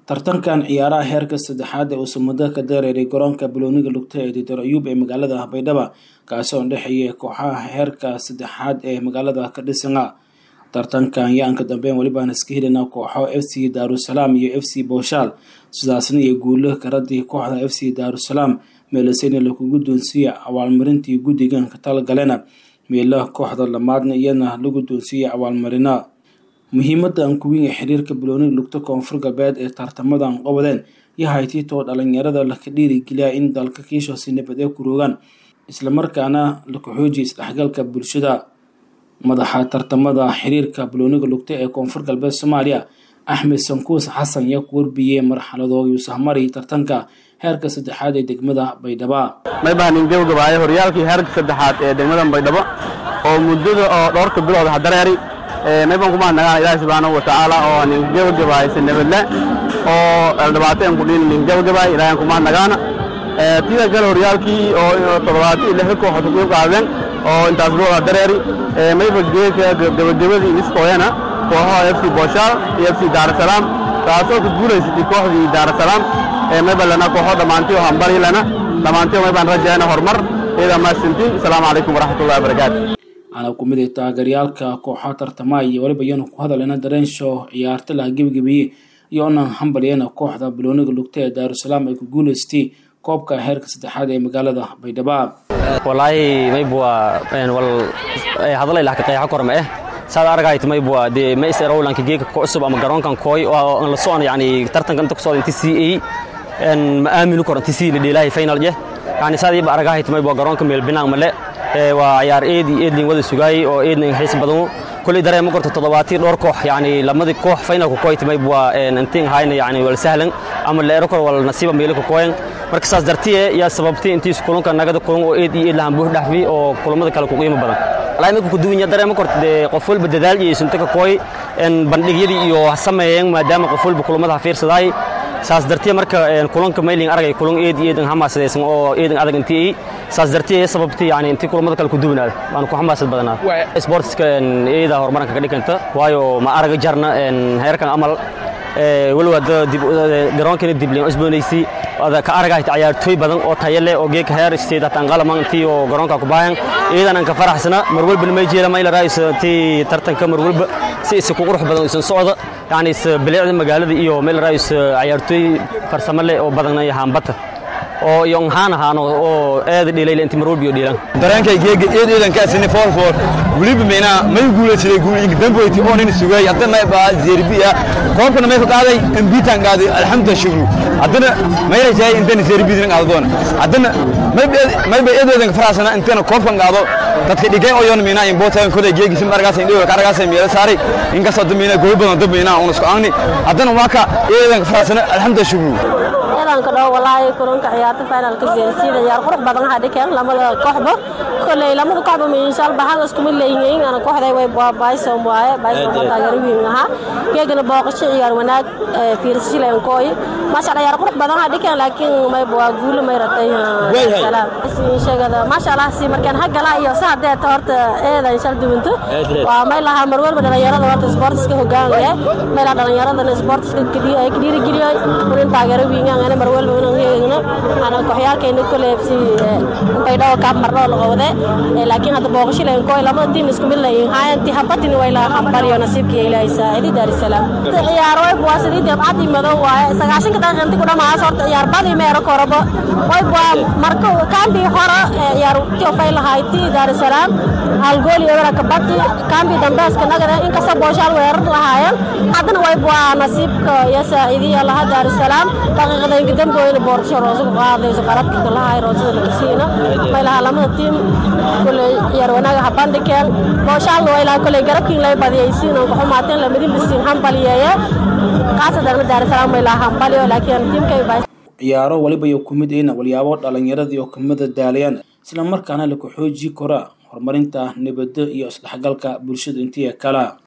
tartankan ciyaaraha heerka saddexaad ee uusan muddo ka dareeray garoonka balooniga lugta ee diitar ayuub ee magaalada baydhaba kaasi oo dhexeeya kooxaha heerka saddexaad ee magaalada ka dhisana tartankan ayaa anka dambeyn welibaan iska helina kooxo f c daarusalaam iyo f c booshaal sidaasna iyo guulo karadii kooxda f c daarusalaam meelaseyna lagugu doonsiiya abaalmarintii guddigan ka talgalena meelaha kooxda lamaadna iyana lagu doonsiiyay abaalmarina muhiimadan kuwiin xiriirka balooniga lugta koonfur galbeed ee tartamadan qobodeen iyo haytiitoo dhalinyarada laka dhiirigeliya in dalka kiishosi nabad ee kuroogaan islamarkaana laka xoojiya isdhexgalka bulshada madaxa tartamada xiriirka balooniga lugta ee koonfur galbeed soomaaliya axmed sankuus xasan yaa ku warbiyey marxaladooda yuusahmari tartanka heerka saddexaad ee degmada baydhaba may baan ingabagabaayo horyaalkii heerka saddexaad ee degmada baydhabo oo muddada oo dhowrka bilood hadareeri may baan ku mahadnagaan ilaahi subxaanahu watacaala oo ningabagabaay sanabadle oo dhibaato aan ku dhiin ningabagabaay ilaahi aan ku mahadnagaana tida kale horyaalkii oo toddobaatan iyo lixda kooxood ku qaadeen oo intaas bilood hadareeri mayba geedka gabagabadii iskooyana kooxaha f c booshaal iyo f c daarasalaam taasoo ku guulaysatay kooxdii daarasalaam mayba lana kooxo dhammaantiyo hambari lana dhammaantiyo may baan rajayna horumar iyada mahadsantiin asalaamu calaykum waraxmatullahi wabarakaatu ana ku mid ay taageerayaalka kooxaha tartamaya iyo weliba iyanu ku hadalena dareen show ciyaarta laha gebigebiye iyo onan hambalyana kooxda balooniga lugta ee daarusalaam ay ku guulaystay koobka heerka saddexaad ee magaalada baydhaba walaahi maybwa wal hadalay lahka qeexa korma eh saad aragayt maybwa de ma is erowlanka geeka ku cusub ama garoonkan kooy oo aan la socon yani tartanka inta ku socda inti CA en ma aaminu karo inti CA la dheelahay final je yani saad iba aragayt maybwa garoonka meel binaan male waa ciyaar eed iyo eedlin wada sugaayay oo eedlin xiis badan kulli dareema korto toddobaatii dhowr koox yani lamadii koox finalka kooyt maybwa intiin hayna yani wal sahlan ama la ero kor wal nasiiba meelka kooyan marka saas dartiye yaa sababtay intiis kulanka nagada kulan oo eed iyo eed lahan buux dhaxfi oo kulamada kale ku qiimo badan walaa imika ku duwanya dareema korta dee qof walba dadaal iyo sunta ka kooy bandhigyadii iyo sameeyeen maadaama qof walba kulamada ha fiirsadaay saas dartiye marka kulanka mayling aragay kulan eed iyo eedan hamaasadaysan oo eedan adag intii saas dartiye sababtay yani intii kulamada kale ku duwanaada waan ku xamaasad badanaa sportska eeda horumaranka ka dhiganta waayo ma araga jarna heerkan amal weliba garoonkana diblin cusboonaysay ka aragahayta ciyaartooy badan oo tayo leh oo geeka heer state hataan qalaman intii oo garoonka ku baahan iyadan aan ka faraxsana mar walbana may jeela mayla raayis intii tartanka mar walba si isa ku qurux badan isan socda yani is bilicda magaalada iyo mayla raayis ciyaartooy farsamo leh oo badan iyo haambata oo iyo haan ahaano oo aad dheelayla intii mar walba iyo dheelan dareenkay geega eed eedan ka asini four four weliba meena may guulaysaday guul ig damboyti oo nin sugay haddana may baa zerbiya koobkana may ka qaaday ambitan qaaday alxamdulillah shukru haddana may rajay intan zerbiyan qaado doona haddana may may bay eed eedan faraasana intana koobkan qaado dadka dhigay oo yoon meena in bootaan kole geegi sim argaas indhiyo ka argaas meela saaray in ka soo dameena gooy badan dameena oo isku aani haddana waa ka eedan faraasana alxamdulillah shukru ciidanka dhow walaahi kulanka ciyaarta finalka jeersiida ciyaar qurux badan waxaa dhikeen lamada kooxba koley lamada kooxba miinshaal baxan isku mid leeyihiin ana kooxday way baysom waaye baysom ma taageero wiin ahaa keegana booqasho ciyaar wanaag fiirsashileen kooy maasha Allah ciyaar qurux badan waxaa dhikeen laakiin may waa guulo may ratay salaam sheegada maasha Allah si markaan hagala iyo saadee horta eeda inshaal duwinto waa may laha mar walba dhalinyarada horta sportska hogaanaya may la dhalinyarada sportska kadiyo ay kadiiri geliyo in taageero wiin ana mar walba inaan heegno ana kooxyaalkeena kale FC baydhabo ka marno la qowde laakiin hadda booqasho leen kooy lama tiim isku mid leeyihiin hayanti habatin way la hambariyo nasiibkii ilaahay saacidi daar salaam ciyaar way bua sidii dabcad madow waaye sagaashanka daqiiqa intii ku dhamaas horta ciyaar badi meero korabo way bua marka kaambi hore ciyaar tii fay lahayti daar salaam hal gool iyo wara kabati kaambi dambeeska nagada inkasta booshaal weerar lahaayeen haddana way bua nasiibka iyo saacidiyo laha daar salaam daqiiqada inka damboyna boorsho roosa ku qaadayso qaladka kalahay roosada laga siina may lahaa lamada tiim koley ciyaar wanaaga habandhikeen booshaal way lahaa koley garabkiin lay badiyaysiin oo kuxumaateen lamadin bisiin hambaliyeeye qaasadana daarasalaam way lahaa hambaliyo laakiin tiimkay ciyaaro waliba iyo kumid ayna walyaabo dhalinyaradii oo kamida daalayaan isla markaana laku xooji kora horumarinta nabadda iyo isdhexgalka bulshada intii kala